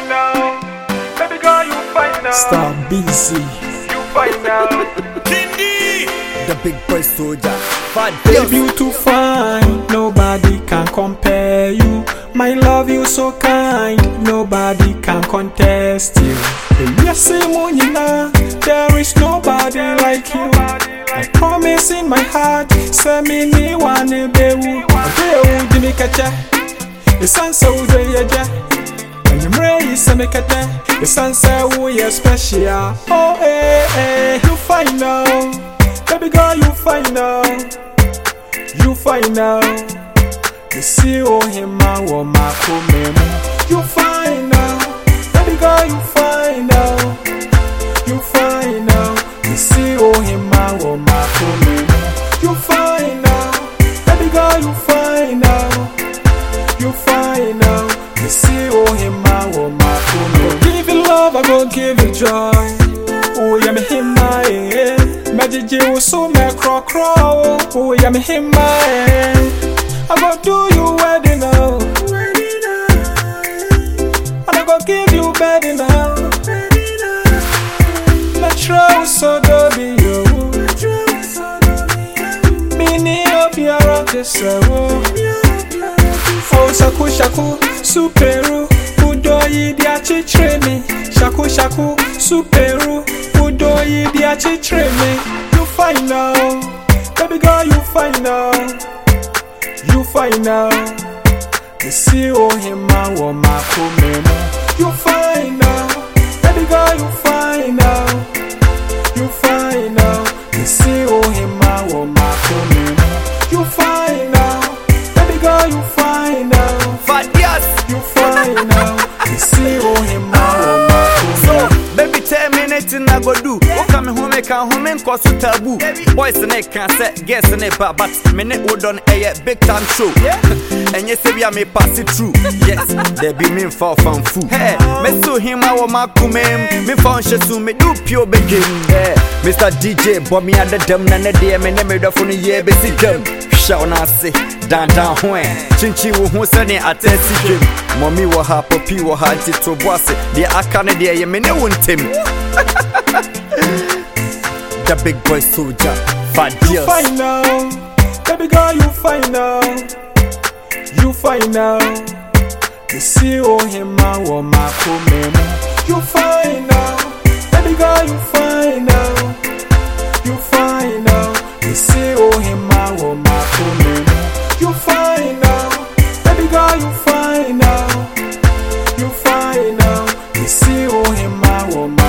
fine now. Baby girl, you fine now. Star busy. You fine now. The big boy soldier. Fat Baby, you too fine. Nobody can compare you. My love, you so kind. Nobody can contest you. Yes, Munina, there is nobody like you. I promise in my heart, send me ni one bewu. Bewu di mi kacha. The sun so de yaja. When you raise some kete, the sun say we are special. Oh, eh, eh, you fine now. Baby girl, you fine now. You fine now. You see, oh, him, I want my comemo. You fine now. Baby girl, you fine now. You fine now. You see, oh, him, I want my comemo. You fine now. Baby girl, you fine now. You fine now. You see, oh, him, I want my comemo. Give you love, I go give you joy. Oh, yeah, me him, my eh. Magic, you so me craw craw. Oh, yeah, me him, my eh. I go do you wedding now. And I go give you bedding now. Metro so dobi yo. Mini obiara kesewo. Oh shaku shaku superu. Udoyi di achichire mi. Shaku shaku superu. Udoyi di achichire mi. You fine now, baby girl, you fine now. You fine now. You see, oh, him, I want my comemo. You fine now. Baby girl, you fine now. You fine now. You see, oh, him, I want my comemo. You fine now. Baby girl, you fine now. Fat yes. You fine now. You see, oh, him, I want my So, comemo. baby, tell me anything I go do. What come home, make a home and cause you taboo. Boys and they can say, guess in it, but minute would on a big time show. And yes, we are may pass it through. Yes, there be me for fun food. Hey, me so him, I want my kumem. Me found she me do pure begin. Hey, Mr. DJ, bomb me under them, and the day, me name it for the year, basic them. Shout now say, down down when Chinchi wo ho sene atesi dwem Mommy wo ha papi wo ha nti to boase De aka ne de ye me ne wo ntem The big boy soldier Fat You deals fine now. Baby girl, you fine now. You fine now. You see, oh, him, I want my comemo. You fine now. Baby girl, you fine now. You fine now. You see, oh, him, I want my comemo. You fine now. Baby girl, you fine now. You fine now. You see, oh, him, I want my